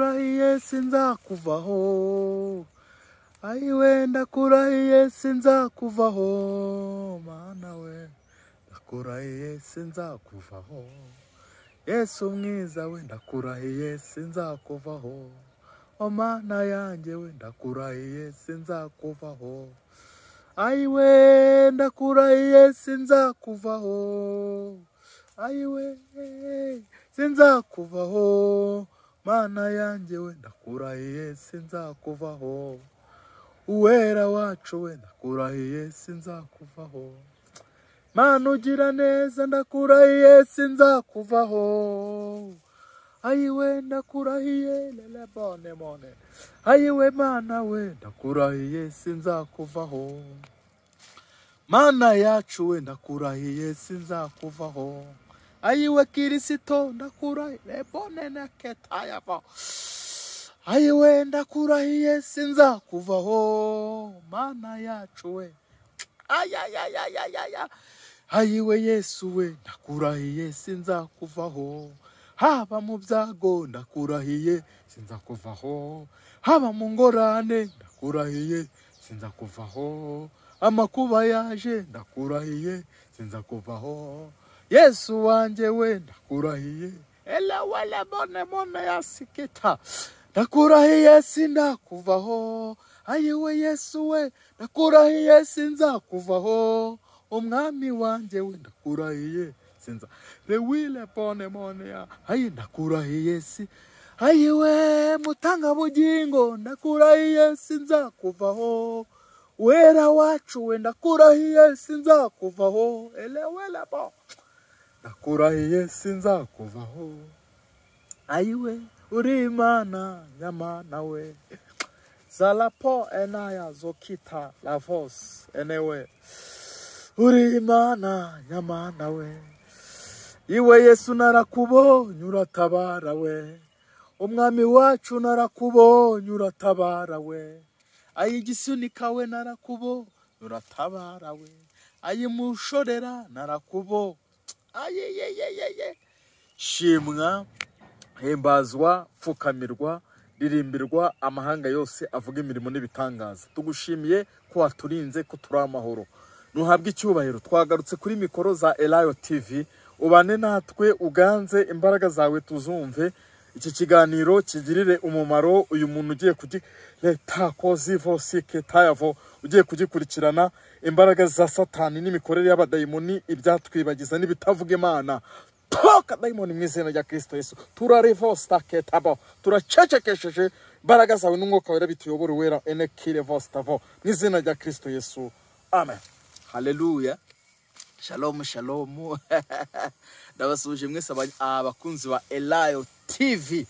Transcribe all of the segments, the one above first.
kurahiye sinzakuvaho ayi wenda kurahiye sinzakuvaho mana we ndakurahiye sinzakuvaho yesu mwiza we ndakurahiye sinzakuvaho o mana yanjye we ndakurahiye sinzakuvaho ayi we ndakurahiye sinzakuvaho ayi we sinzakuvaho mana yanjye we ndakurahiye sinzakuvaho uwera wacu we ndakurahiye sinzakuvaho mana ugira neza ndakurahiye sinzakuvaho ayi we ndakurahiye lele bone bone ayi we mana we ndakurahiye sinzakuvaho mana yacu we ndakurahiye sinzakuvaho ayiwe kirisito ndakurahiye bone na ketayava ayiwe ndakurahiye sinzakuvaho mana yacu we ayayayayaya ayiwe yesu we ndakurahiye sinzakuvaho haba mu byago ndakurahiye sinzakuvaho haba mu ngorane ndakurahiye sinzakuvaho amakuba yaje ndakurahiye sinzakuvaho yesu wanjye we ndakurahiye ela wele bone bone ya sikita ndakurahiye sindakuvaho ayiwe yesu we ndakurahiye sinzakuvaho umwami wanjye we ndakurahiye sinza rewile bone bone ya ayi ndakurahiye si ayiwe mutangabugingo ndakurahiye sinzakuvaho wera wacu we ndakurahiye sinzakuvaho elewele bo ndakurahiye sinzakuvaho ayiwe uri imana nyamana we zalapo enaya zokita lavos enewe uri imana nyamana we iwe yesu narakubonye uratabara we umwami wacu narakubonye uratabara we ayigisunika we narakubo uratabara we ayimushorera narakubo ayeyeyeyeye shimwa himbazwa pfukamirwa ririmbirwa amahanga yose avuga imirimo n'ibitangaza tugushimiye ko waturinze ko turi amahoro ntuhabwe icyubahiro twagarutse kuri mikoro za elayo tv ubane natwe uganze imbaraga zawe tuzumve iki kiganiro kigirire umumaro uyu muntu ugiye kugitako zivo siketayavo ugiye kugikurikirana imbaraga za satani n'imikorere y'abadayimoni ibyatwibagiza n'ibitavuga imana toka dayimoni mu izina rya kirisito yesu turarivosta ketabo turacecekesheje imbaraga zawe n'umwuka wera bituyobora uwera enekirevostavo mu izina rya kirisito yesu amen haleluya shalomu shalomu ndabasuhuje mwese aba- abakunzi ba elayo tv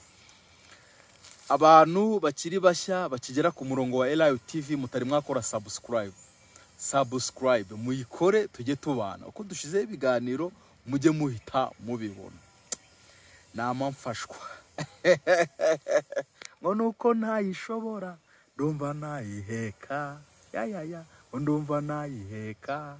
abantu bakiri bashya bakigera ku murongo wa elayo tv mutari mwakora sabusikarayibu sabusikarayibu muyikore tujye tubana uko dushyizeho ibiganiro mujye muhita mubibona nama mfashwa ngo nuko ntayishobora ndumva ntayiheka yayaya ngo ndumva ntayiheka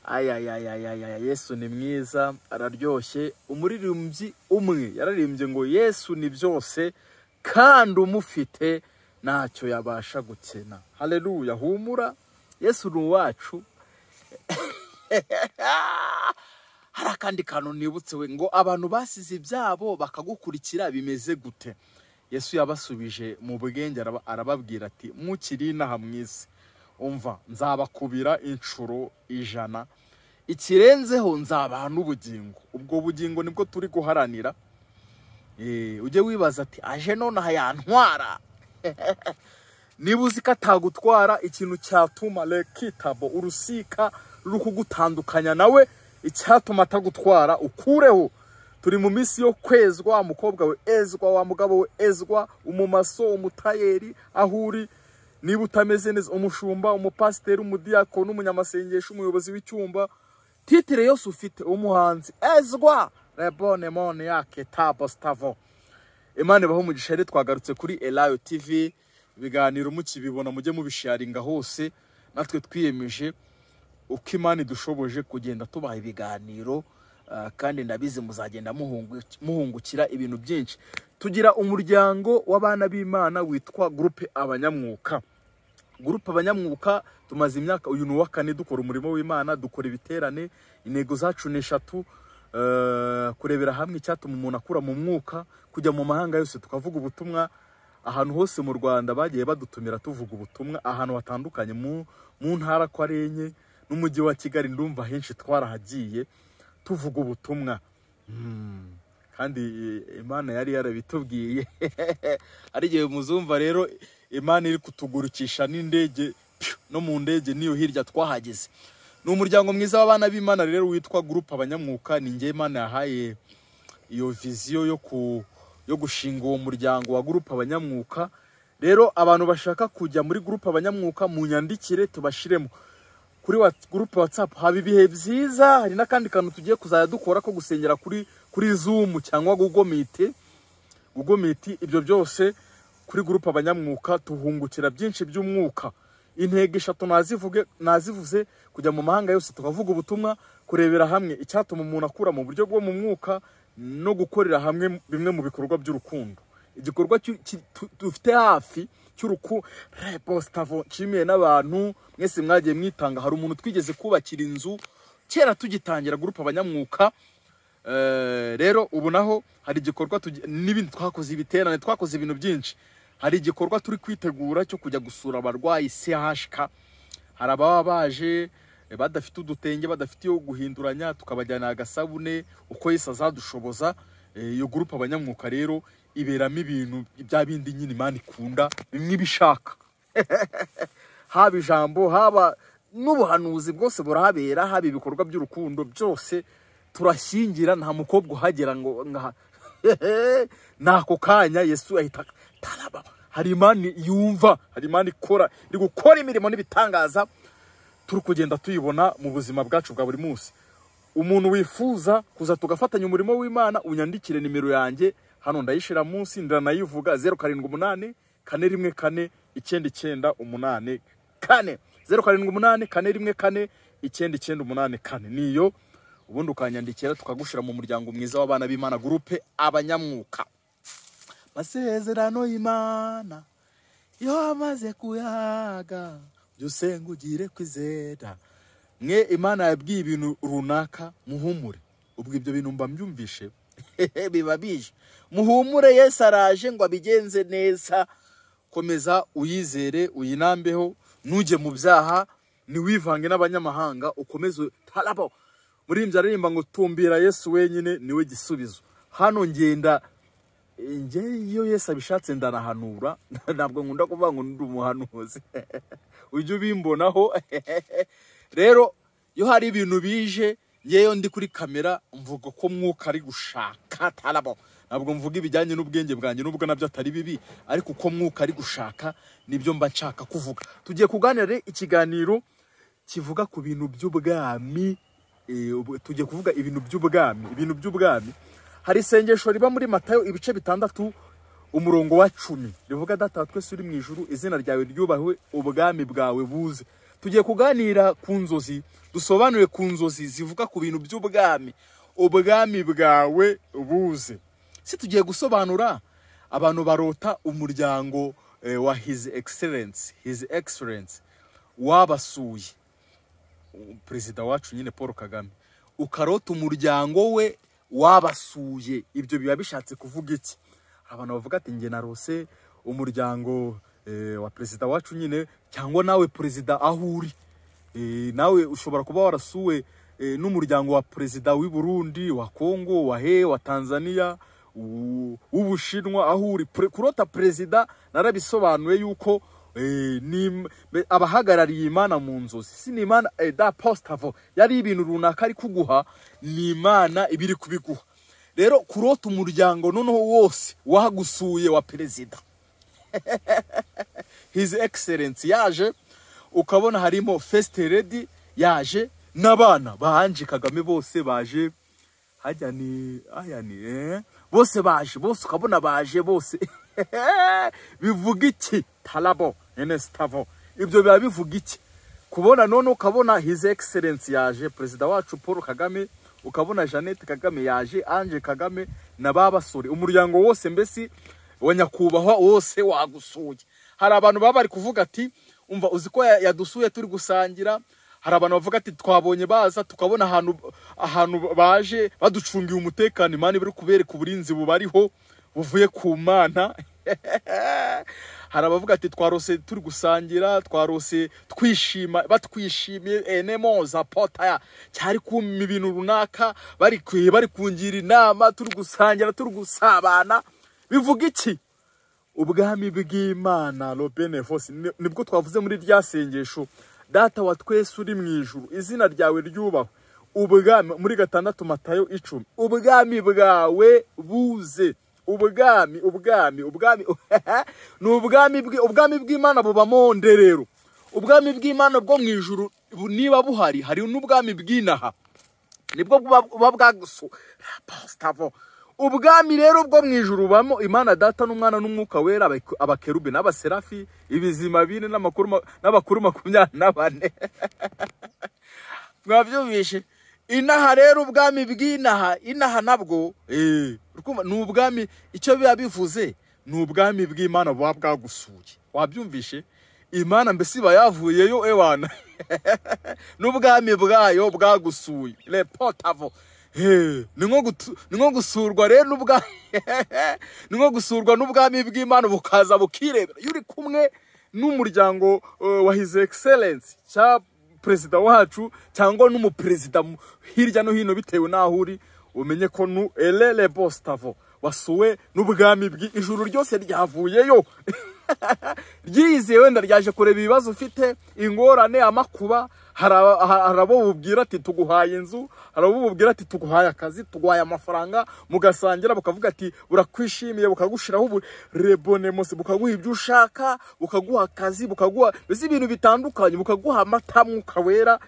ayayayayaya yesu ni mwiza araryoshye umuririmbyi umwe yararimbye ngo yesu ni byose kandi umufite ntacyo yabasha gukena hareruya humura yesu ni uwacu hari akandi kantu nibutse we ngo abantu basize ibyabo bakagukurikira bimeze gute yesu yabasubije mu bwenge araba- arababwira ati mukiri inaha mu isi umva nzabakubira inshuro ijana ikirenzeho nzabaha n'ubugingo ubwo bugingo nibwo turi guharanira Eh, ujye wibaza ati aje nonaha yantwara niba uzi ko atagutwara ikintu cyatuma rekitabo urusika ruri kugutandukanya nawe icyatuma atagutwara ukureho turi mu minsi yo kwezwa wa mukobwa we ezwa wa mugabo we ezwa umumaso umutayeri aho uri niba utameze neza umushumba umupasiteri umudiyako n'umunyamasengesho umuyobozi w'icyumba titire yose ufite umuhanzi ezwa rebone mone yake tabo stavo imana ibaho umugisha rero twagarutse kuri elayo tv ibiganiro mukibibona mujye mubisharinga hose natwe twiyemeje uko imana idushoboje kugenda tubaha ibiganiro Ah, kandi ndabizi muzagenda muhungu- muhungukira ibintu byinshi tugira umuryango w'abana b'imana witwa gurupe abanyamwuka gurupe abanyamwuka tumaze imyaka uyu ni uwa kane dukora umurimo w'imana dukora ibiterane intego zacu ni eshatu eh, kurebera hamwe icyatuma umuntu akura mu mwuka kujya mu mahanga yose tukavuga ubutumwa ahantu hose mu rwanda bagiye badutumira tuvuga ubutumwa ahantu hatandukanye mu, mu ntara ko ari enye n'umujyi wa kigali ndumva henshi twarahagiye tuvuga ubutumwa Mm. kandi eh, imana yari yarabitubwiye ari igihe muzumva rero imana iri kutugurukisha n'indege piu, no mu ndege niyo hirya twahageze ni umuryango mwiza w'abana b'imana rero witwa gurupe abanyamwuka ni njye imana yahaye iyo viziyo yo ku yo gushinga uwo muryango wa gurupe abanyamwuka rero abantu bashaka kujya muri gurupe abanyamwuka mu nyandikire tubashiremo kuri wa gurupe watsapu haba ibihe byiza hari n'akandi kantu tugiye kuzajya dukora ko gusengera kuri kuri zumu cyangwa gugomite gugomiti ibyo byose kuri gurupe abanyamwuka tuhungukira byinshi by'umwuka intego eshatu nazivuge nazivuze kujya mu mahanga yose tukavuga ubutumwa kurebera hamwe icyatuma umuntu akura mu buryo bwo mu mwuka no gukorera hamwe bimwe mu bikorwa by'urukundo igikorwa cy'u- ki- tu- dufite hafi cy'uruku repostavo nshimiye n'abantu mwese mwagiye mwitanga hari umuntu twigeze kubakira inzu kera tugitangira gurupe abanyamwuka Eh, rero ubu naho hari igikorwa tugi- n'ibindi twakoze ibiterane twakoze ibintu byinshi hari igikorwa turi kwitegura cyo kujya gusura abarwayi CHK hari ababa baje eh, badafite udutenge badafite iyo guhinduranya tukabajyana agasabune uko Yesu azadushoboza Eh, iyo gurupe abanyamwuka rero iberamo ibintu bya bindi nyine imana ikunda bimwe ibishaka haba ijambo haba n'ubuhanuzi bwose burahabera haba ibikorwa by'urukundo byose turashyingira nta mukobwa uhagera ngo nka nako kanya yesu ahita taraba hari imana yumva hari imana ikora iri gukora imirimo n'ibitangaza turi kugenda tuyibona mu buzima bwacu bwa buri munsi umuntu wifuza kuza tugafatanya umurimo w'imana unyandikire nimero yanjye hano ndayishira munsi ndanayivuga zeru karindwi umunani kane rimwe kane icyenda icyenda umunani kane zeru karindwi umunani kane rimwe kane icyenda icyenda umunani kane niyo ubundi ukanyandikira tukagushyira mu muryango mwiza w'abana b'imana gurupe abanyamwuka masezerano y'imana iyo wamaze kuyaga jya usengugire kwizera mwe imana yabwiye ibintu runaka muhumure ubwo ibyo bintu mba mbyumvishe biba bije muhumure yesu araje ngo abigenze neza komeza uyizere uyinambeho ntujye mu byaha ntiwivange n'abanyamahanga ukomeze tarabo muri iyi aririmba ngo tumbira yesu wenyine niwe gisubizo hano ngenda njye iyo Yesu abishatse ndanahanura ntabwo nkunda kuvuga ngo ndi umuhanuzi ujye ubimbonaho rero iyo hari ibintu bije yewe ndi kuri kamera mvuga ko mwuka ari gushaka tarabo ntabwo mvuga ibijyanye n'ubwenge bwanjye nubwo nabyo atari bibi ariko uko mwuka ari gushaka nibyo mba nshaka kuvuga tugiye kuganira rero ikiganiro kivuga ku bintu by'ubwami eh, ubu- tugiye kuvuga ibintu by'ubwami ibintu by'ubwami hari isengesho riba muri matayo ibice bitandatu umurongo wa cumi rivuga data wa twese uri mu ijuru izina ryawe ryubahwe ubwami bwawe buze tugiye kuganira ku nzozi dusobanure ku nzozi zivuga ku bintu by'ubwami ubwami bwawe buze si tugiye gusobanura abantu barota umuryango eh, wa his excellence his excellence wabasuye perezida wacu nyine paul kagame ukarota umuryango we wabasuye ibyo biba bishatse kuvuga iki abantu bavuga ati njye narose umuryango eh, wa perezida wacu nyine cyangwa nawe perezida aho uri Eh, nawe ushobora kuba warasuwe eh, n'umuryango wa perezida w'i burundi wa kongo wa he wa tanzania u- w'ubushinwa aho uri Pre- kurota perezida narabisobanuye yuko eh, ni- be- abahagarariye imana mu nzozi si ni imana eh, da postavo yari ibintu runaka ari kuguha ni imana iba iri kubiguha rero kurota umuryango noneho wose wagusuye wa perezida his excellence yaje ukabona harimo first lady yaje n'abana ba Ange Kagame bose baje hajya ni aya ni eh? bose baje bose ukabona baje bose bivuga iki tarabo enestavo ibyo biba bivuga iki kubona none ukabona his excellence yaje perezida wacu paul kagame ukabona jeannette kagame yaje ange kagame na ba basore umuryango wose mbese wa nyakubahwa wose wagusuye hari abantu baba bari kuvuga ati umva uzi ko ya- yadusuye turi gusangira hari abantu bavuga ati twabonye baza tukabona ahantu ahantu baje baducungiye umutekano imana biri kubereka uburinzi bubariho buvuye ku mana hari abavuga ati twarose turi gusangira twarose twishima batwishimiye enemoza potaya cyari kuma ibintu runaka bari kwi- bari kungira inama turi gusangira turi gusabana bivuga iki ubwami bw'imana robene fosi nibwo twavuze muri rya sengesho data wa twese uri mu ijuru izina ryawe ryubahwe ubwami muri gatandatu matayo icumi ubwami bwawe buze ubwami ubwami ubwami ni ubwami bwe ubwami bw'imana bubamo nderero ubwami bw'imana bwo mu ijuru bu- niba buhari hari n'ubwami bw'inaha nibwo buba buba bwagusu pasitavo ubwami rero bwo mu ijuru bubamo imana data n'umwana n'umwuka wera abak- abakerubi n'abaserafi ibizima bine n'amakuru ma- n'abakuru makumyabiri na bane mwabyumvishe inaha rero ubwami bw'inaha inaha nabwo eh, urumva, ni ubwami icyo biba bivuze ni ubwami bw'imana buba bwagusuye wabyumvishe imana mbese iba yavuyeyo ewana n'ubwami bwayo bwagusuye repotavo ni nko gutu- ni nko gusurwa rero n'ubwa ni nko gusurwa n'ubwami bw'imana bukaza bukirebera iyo uri kumwe n'umuryango eh, wa his excellence cya perezida wacu cyangwa n'umuperezida mu- hirya no hino bitewe n'aho uri umenye ko nu erere bositavo wasuwe n'ubwami bw'ijuru ryose ryavuyeyo ryiyiziye wenda ryaje kureba ibibazo ufite ingorane amakuba hari aba- ha- hari abo bubwira ati tuguhaye inzu hari abo bubwira ati tuguhaye akazi tuguhaye amafaranga mugasangira bukavuga ati burakwishimiye bukagushiraho ubu rebonemos bukaguha ibyo ushaka bukaguha akazi bukaguha mbese ibintu bitandukanye bukaguha amata mwuka wera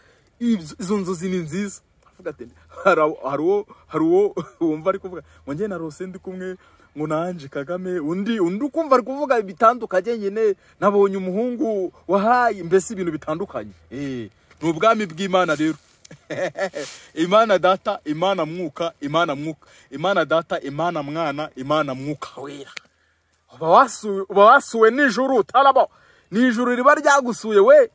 Ibyo- izo nzozi ni nziza Avuga ati, hari awo- hari uwo hari uwo wumva ari kuvuga ngo njye narose ndi kumwe ngo nanje kagame undi undi ukumva ari kuvuga bitandukanye nyine nabonye umuhungu wahaye mbese ibintu bitandukanye Eh, ni ubwami bw'imana rero imana data imana mwuka imana mwuka imana data imana mwana imana mwuka wera uba wasuwe- uba wasuwe n'ijuru tarabo ni ijuru riba ryagusuye we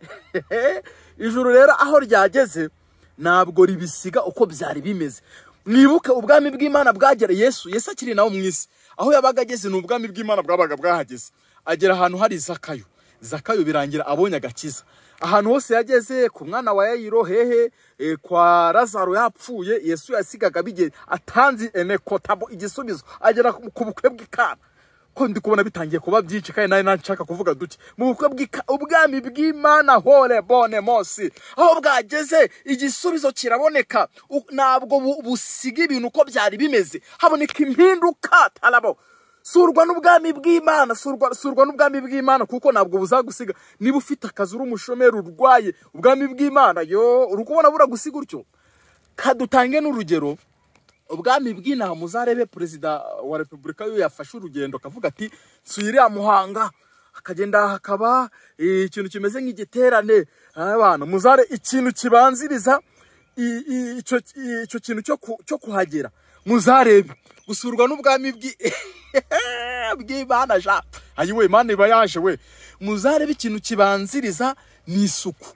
ijuru rero aho ryageze ntabwo ribisiga uko byari bimeze mwibuke ubwami bw'imana bwagera yesu yesu akiri nawe mu isi aho yabaga ageze ni ubwami bw'imana bwabaga bwahageze agera ahantu hari zakayo zakayo birangira abonye agakiza ahantu hose yageze ku mwana wa yayiro hehe eh, kwa lazaro yapfuye yesu yasigaga bige atanze enekotabo igisubizo agera ku ku bukwe bw'ikana ko ndi kubona bitangiye kuba byinshi kandi nawe nashaka kuvuga duke mu bukwe bw'ika- ubwami bw'imana hore bone mosi aho bwageze igisubizo kiraboneka U- ntabwo bu- busiga ibintu uko byari bimeze haboneka impinduka tarabo surwa n'ubwami bw'imana surwa, surwa n'ubwami bw'imana kuko ntabwo buzagusiga niba ufite akazi uri umushomeri urwaye ubwami bw'imana yo uri kubona buragusiga utyo kadutange n'urugero ubwami bw'inaha muzarebe perezida wa repubulika yo yafashe urugendo akavuga ati nsubire muhanga akagenda hakaba eh, ikintu kimeze nk'igiterane abana muzare ikintu kibanziriza i- i- icyo icyo kintu cyo ku- cyo kuhagera muzarebe gusurwa n'ubwami bw'i- bw'imana ja ayiwe imana iba yaje we muzarebe ikintu kibanziriza ni isuku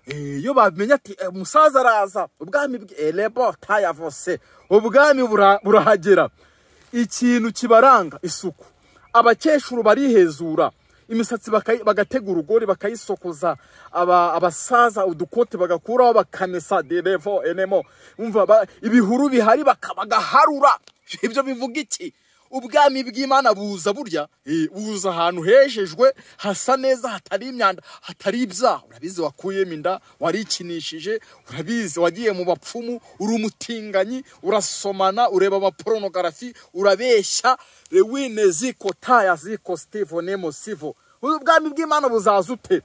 Eh, iyo bamenya ati "Eh, umusaza araza ubwami bw'erebo tayavose ubwami bura- burahagera ikintu kibaranga isuku abakecuru barihezura imisatsi bakayi- bagatega urugori bakayisokoza aba- abasaza udukote bagakuraho bakamesa derevo enemo umva ba- ibihuru bihari baka- bagaharura ibyo bivuga iki ubwami bw'imana buza burya eh, buza ahantu hejejwe hasa neza hatari imyanda hatari ibyaha urabizi wakuyemo inda warikinishije urabizi wagiye mu bapfumu uri umutinganyi urasomana ureba abaporonogarafi urabeshya rewine ziko taya ziko sivo nemo sivo ubwami bw'imana buzaza ute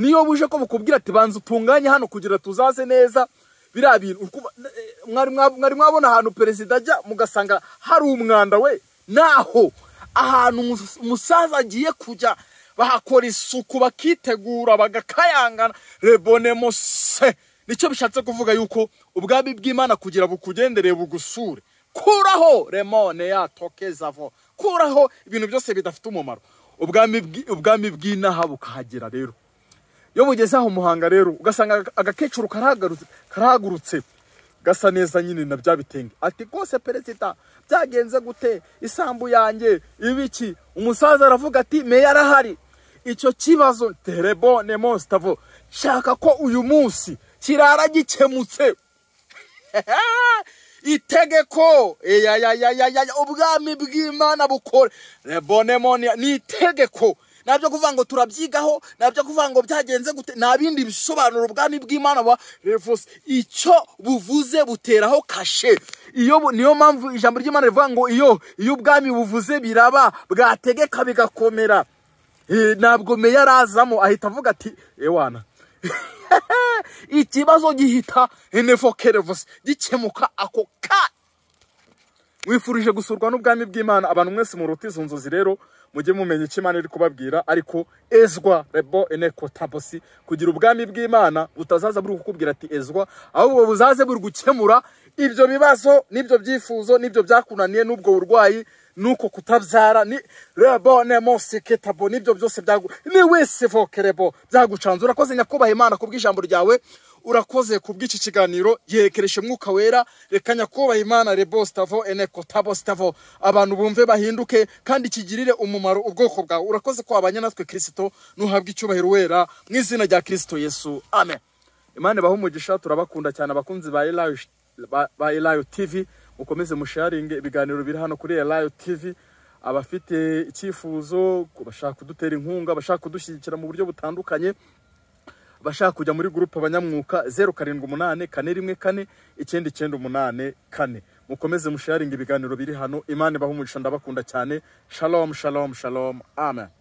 niyo buje ko bukubwira ati banza utunganye hano kugira tuzaze neza biriya bintu uri kuba- eh, mwari mwa- mwari mwabona ahantu perezida ajya mugasanga hari umwanda we naho ahantu umus- umusaza agiye kujya bahakora isuku bakitegura bagakayangana rebone mose nicyo bishatse kuvuga yuko ubwami bw'imana kugira bukugendereye bugusure kuraho remone ya tokezavo kuraho ibintu byose bidafite umumaro ubwami bw'i- ubwami bw'inaha bukahagera rero iyo bugeze aho muhanga rero ugasanga aga- agakecuru karahagarutse- karahagurutse gasa neza nyine na bya bitenge ati rwose perezida byagenze gute isambu yanjye ibiki umusaza aravuga ati meya arahari icyo kibazo terebone mositavo shaka ko uyu munsi kirara gikemutse itegeko eyayayayaya ubwami bw'imana bukora rebonemoniya ni itegeko nabyo kuvuga ngo turabyigaho nabyo kuvuga ngo byagenze gute nta bindi bisobanura ubwami bw'imana wa revuze icyo buvuze buteraho kashe iyo bu- niyo mpamvu ijambo ry'imana rivuga ngo iyo iyo ubwami buvuze biraba bwategeka bigakomera Eh, ntabwo meya arazamo ahita avuga ati ewana ikibazo gihita enevokerevose gikemuka ako ka mwifurije gusurwa n'ubwami bw'imana abantu mwese muruta izo nzozi rero mujye mumenya icyo imana iri kubabwira ariko ezwa rebo eneko tabosi kugira ubwami bw'imana butazaza buri kukubwira ati ezwa ahubwo buzaze buri gukemura ibyo bibazo n'ibyo byifuzo n'ibyo byakunaniye n'ubwo burwayi nuko kutabyara ni rebo nemo seketabo n'ibyo byose byagu ni wese vokerebo byagucanze urakoze nyakubaha imana kubw'ijambo ryawe urakoze kubw'iki kiganiro yerekereje umwuka wera reka nyakubaha imana rebo stavo eneko tabo stavo abantu bumve bahinduke kandi kigirire umumaro ubwoko bwawe urakoze ko wabanye natwe kirisito nuhabwa icyubahiro wera mu izina rya kirisito yesu amen imana ibahe umugisha turabakunda cyane abakunzi ba elayo ba- ba elayo tv mukomeze musharinge ibiganiro biri hano kuri elayo tv abafite icyifuzo ku bashaka kudutera inkunga abashaka kudushyigikira mu buryo butandukanye abashaka kujya muri gurupe abanyamwuka zeru karindwi umunani kane rimwe kane icyenda icyenda umunani kane mukomeze musharinge ibiganiro biri hano imana ibahe umugisha ndabakunda cyane shalom shalom shalom amen